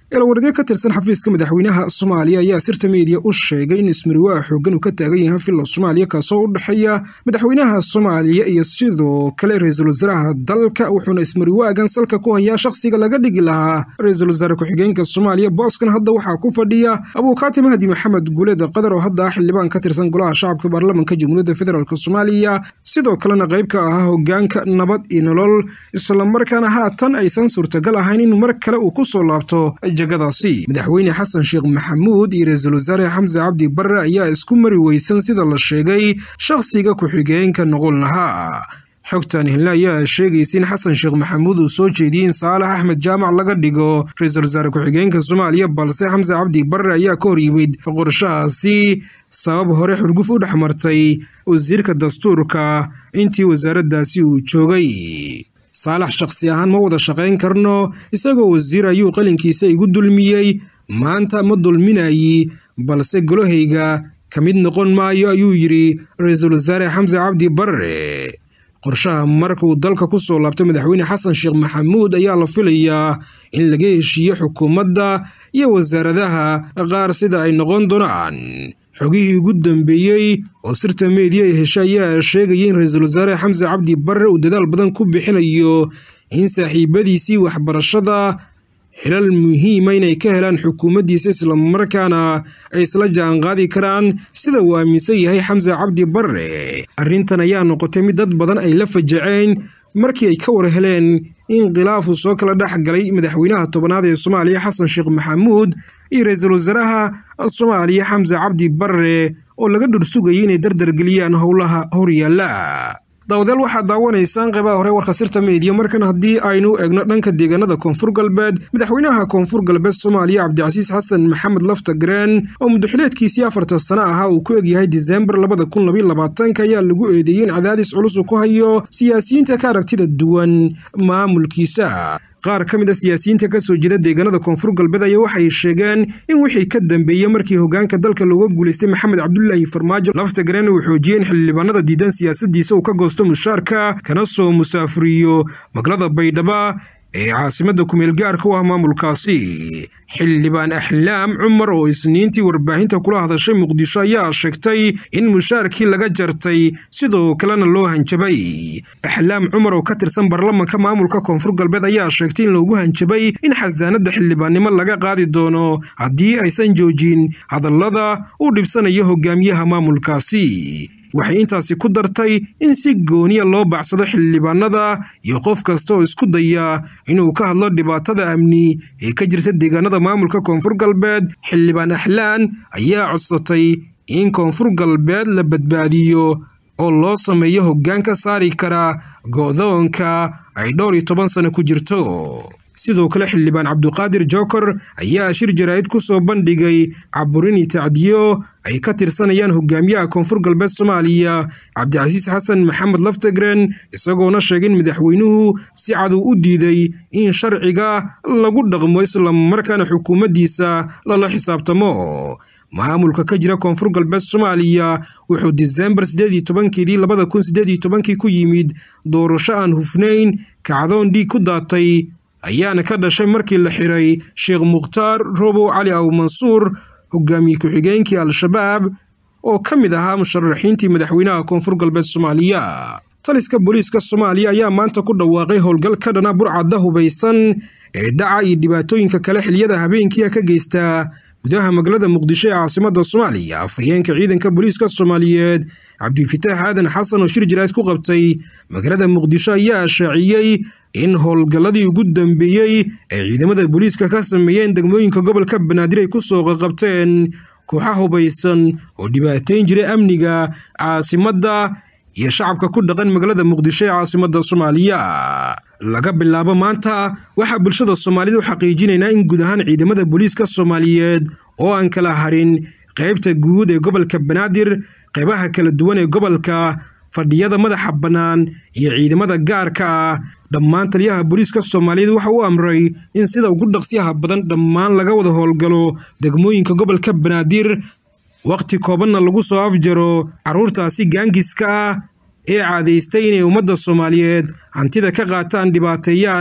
eelawaradyo ka tirsan xafiiska madaxweynaha soomaaliya ayaa sirta meediya u sheegay in ismariwaa xoogan uu ka taagan yahay villa soomaaliya kaasoo u dhexeeya madaxweynaha soomaaliya iyo sidoo kale ra-iisul wasaaraha dalka wuxuuna ismariwaagan salka ku hayaa shakhsiga laga dhigi lahaa ra-iisul wasaare ku-xigeenka soomaaliya booskan hadda waxaa ku fadhiya abuukaati mahdi maxamed guuleed qadar oo hadda ah xildhibaan ka tirsan golaha shacabka baarlamanka jamhuuriyadda federaalk soomaaliya sidoo kalena qayb ka ahaa hogaanka nabad iyo nolol islamarkaana haatan aysan suurtagal ahayn in mar kale uu ku soo laabto jagadaasi madaxweyne xasan sheekh maxamuud iyo ra-iisul wasaare xamse cabdi barre ayaa isku mari weysan sida la sheegay shakhsiga ku-xigeenka noqon lahaa xogtan hilna ayaa sheegaysa in xasan sheekh maxamuud uu soo jeediyey in saalax axmed jaamac laga dhigo ra-iisul wasaare ku-xigeenka soomaaliya balse xamse cabdi barre ayaa ka hor yimid qorshahaasi sabab hore xurguf u dhex martay wasiirka dastuurka intii wasaaraddaasi uu joogay saalax shakhsi ahaan ma wada shaqayn karno isagoo wasiir ayuu qalinkiisa igu dulmiyey maanta ma dulminayi balse golahayga ka mid noqon maayo ayuu yidhi ra-iisul wasaare xamse cabdi barre qorshaha marka uu dalka ku soo laabtay madaxweyne xasan sheekh maxamuud ayaa la filayaa in laga heshiiyo xukuumadda iyo wasaaradaha qaar sida ay noqon doonaan xogihii ugu dambeeyey oo sirta meediya ay heshay ayaa sheegaya in ra-iisul wasaare xamse cabdi barre uu dadaal badan ku bixinayo in saaxiibadiisii waxbarashada xilal muhiima inay ka helaan xukuumaddiisa islamarkaana ay isla jaanqaadi karaan sida uu aaminsan yahay xamse cabdi barre arrintan ayaa noqotay mid dad badan ay la fajaceen markii ay ka war heleen in khilaafu soo kala dhex galay madaxweynaha tobanaad ee soomaaliya xasan sheekh maxamuud iyo ra-iisul wasaaraha soomaaliya xamse cabdi barre oo laga dhursugayay inay dardargeliyaan howlaha horyaalla daawadayaal waxaad daawanaysaan qeybaha hore warka sirta meediya markan haddii aynu eegno dhanka deegaanada koonfur galbeed madaxweynaha koonfur galbeed soomaaliya cabdicasiis xasan maxamed laftagreen oo muddaxileedkiisii afartan sano ahaa uu ku egyahay diseembar labada kun labayolabaatanka ayaa lagu eedeeyey in cadaadis culus uu ku hayo siyaasiyiinta ka aragtida duwan maamulkiisa qaar ka mid a siyaasiyiinta ka soo jeeda deegaanada koonfur galbeed ayaa waxay sheegeen in wixii ka dambeeyey markii hogaanka dalka looga guulaystay maxamed cabdulaahi farmaajo laftagreen uu xoojiyey in xildhibaanada diidan siyaasadiisa uu ka goosto mushaarka kana soo musaafuriyo magaalada baydhaba ee caasimadda kumeel gaarka u ah maamulkaasi xildhibaan axlaam cumar oo isniintii warbaahinta kula hadashay muqdisho ayaa sheegtay in mushaarkii laga jartay sidoo kalena loo hanjabay axlaam cumar oo ka tirsan baarlamanka maamulka koonfur galbeed ayaa sheegtay in loogu hanjabay in xasaanadda xildhibaannimo laga qaadi doono haddii aysan joojin hadallada uu dhibsanayo hogaamiyaha maamulkaasi waxay intaasi ku dartay in si gooniya loo bacsado xildhibaanada iyo qof kasta oo isku daya inuu ka hadlo dhibaatada amni ee ka jirta deegaanada maamulka koonfur galbeed xildhibaan axlaan ayaa codsatay in koonfur galbeed la badbaadiyo oo loo sameeyo hoggaan ka saari kara go'doonka ay dhowr iyo toban sano ku jirto sidoo kale xildhibaan cabduqaadir jookor ayaa shir jaraa'id ku soo bandhigay caburini tacdiyo ay ka tirsanayaan hogaamiyaha koonfur galbeed soomaaliya cabdicasiis xasan maxamed laftagren isagoona sheegay in madaxweynuhu si cadow u diiday in sharciga lagu dhaqmo islamarkaana xukuumaddiisa lala xisaabtamo maamulka ka jira koonfur galbeed soomaaliya wuxuu diseembar sideed iyo tobankeedii labada kun sideed iyo tobankii ku yimid doorasho aan hufnayn kacdoon dhiig ku daatay ayaana ka dhashay markii la xiray sheekh mukhtaar robow cali aw mansuur hogaamiye ku-xigeenkii al-shabaab oo ka mid ahaa musharaxiintii madaxweynaha koonfur galbeed soomaaliya taliska booliiska soomaaliya ayaa maanta ku dhawaaqay howlgal ka dhana burcadda hubaysan ee dhaca iyo dhibaatooyinka kale xiliyada habeenkiia ka geysta gudaha magaalada muqdisho ee caasimadda soomaaliya afhayeenka ciidanka booliiska soomaaliyeed cabdifitaax aadan xasan oo shir jaraad ku qabtay magaalada muqdisho ayaa shaaciyey in howlgalladii ugu dambeeyey ay ciidamada booliiska ka sameeyeen degmooyinka gobolka banaadir ay ku soo qaqabteen kooxa hubaysan oo dhibaateyn jiray amniga caasimadda iyo shacabka ku dhaqan magaalada muqdisho ee caasimadda soomaaliya laga bilaabo maanta waxaa bulshada soomaalida u xaqiijinaynaa in guud ahaan ciidamada booliiska soomaaliyeed oo aan kala harin qaybta guud ee gobolka banaadir qaybaha kala duwan ee gobolka fadhiyada madaxa bannaan iyo ciidamada gaarka ah dhammaan taliyaha booliiska soomaaliyeed waxa uu amray in sida ugu dhaqsiyaha badan dhammaan laga wada howlgalo degmooyinka gobolka banaadir wakhti koobanna lagu soo afjaro carruurtaasi gaangiska ah ee caadaystay inay ummadda soomaaliyeed hantida ka qaataan dhibaateeyaan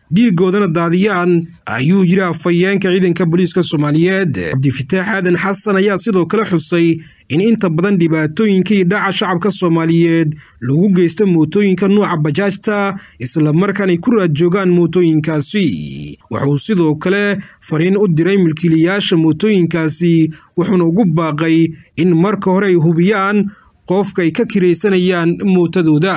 dhiigoodana daadiyaan ayuu yidhi afhayeenka ciidanka booliiska soomaaliyeed cabdifitaax aadan xasan ayaa sidoo kale xusay in inta badan dhibaatooyinka iyo dhaca shacabka soomaaliyeed lagu geysta mootooyinka nuuca bajaajta islamarkaan ay ku raad joogaan mootooyinkaasi wuxuu sidoo kale fariin u diray milkiilayaasha mootooyinkaasi wuxuuna ugu baaqay in marka hore ay hubiyaan qofka ay ka kiraysanayaan mootadooda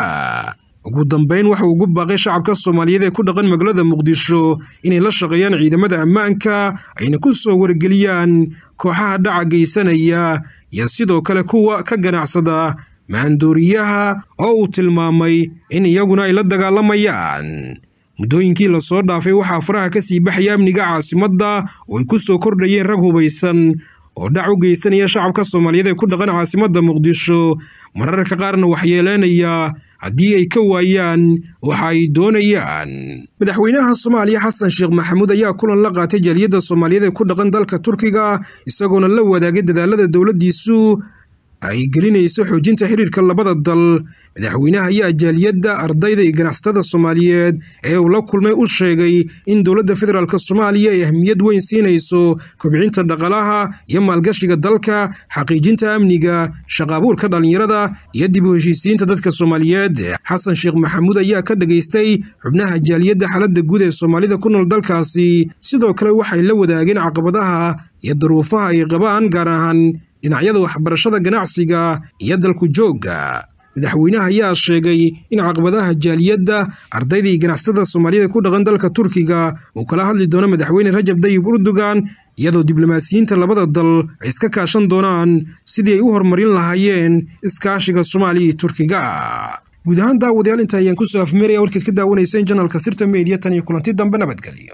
ugu dambeyn waxa uu ugu baaqay shacabka soomaaliyeed ee ku dhaqan magaalada muqdisho inay la shaqeeyaan ciidamada ammaanka ayna ku soo wargeliyaan kooxaha dhaca geysanaya iyo sidoo kale kuwa ka ganacsada maandooriyaha oo uu tilmaamay in iyaguna ay la dagaalamayaan muddooyinkii lasoo dhaafay waxaa faraha ka sii baxaya amniga caasimadda oo ay ku soo kordhayeen rag hubaysan oo dhac u geysanaya shacabka soomaaliyeed ee ku dhaqan caasimadda muqdisho mararka qaarna waxyeeleenaya haddii ay ka waayaan waxa ay doonayaan madaxweynaha soomaaliya xasan sheekh maxamuud ayaa kulan la qaatay jaaliyadda soomaaliyeed ee ku dhaqan dalka turkiga isagoona la wadaagay dadaalada dowladdiisu ay gelinayso xoojinta xiriirka labada dal madaxweynaha ayaa jaaliyadda ardayda iyo ganacsatada soomaaliyeed ee uu la kulmay u sheegay in dowladda federaalk soomaaliya ay ahmiyad weyn siinayso kobcinta dhaqaalaha iyo maalgashiga dalka xaqiijinta amniga shaqaabuurka dhallinyarada iyo dib u heshiisiinta dadka soomaaliyeed xasan sheekh maxamuud ayaa ka dhageystay xubnaha jaaliyadda xaaladda guud ee soomaalida ku nool dalkaasi sidoo kale waxay la wadaageen caqabadaha iyo daruufaha ay qabaan gaar ahaan dhinacyada waxbarashada ganacsiga iyo dalku joogga madaxweynaha ayaa sheegay in caqabadaha jaaliyadda ardayda iyo ganacsatada soomaaliyada ku dhaqan dalka turkiga uu kala hadli doono madaxweyne rajab dayib urdugan iyadoo diblomaasiyiinta labada dal ay iska kaashan doonaan sidii ay u horumarin lahaayeen iskaashiga soomaaliya iyo turkiga guud ahaan daawadayaal inta ayaan kusoo afmeeraya warkeed ka daawanayseen janalka sirta meediya tan iyo kulanti dambe nabadgelyo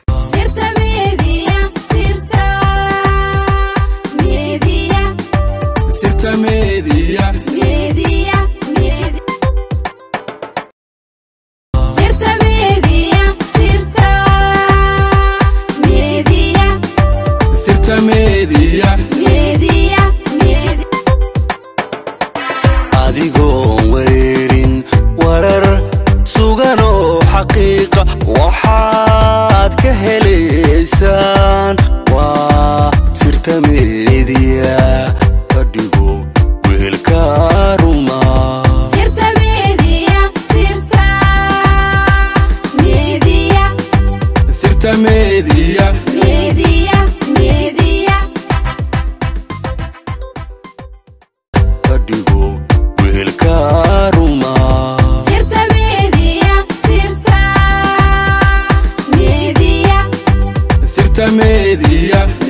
adigoon wareerin warar suganoo xaqiiqa waxaad ka helaysaan waa sirta meediya ka dhigo wehelka ruma sirta meediya ka dhigo wehelka ruma sirta meediya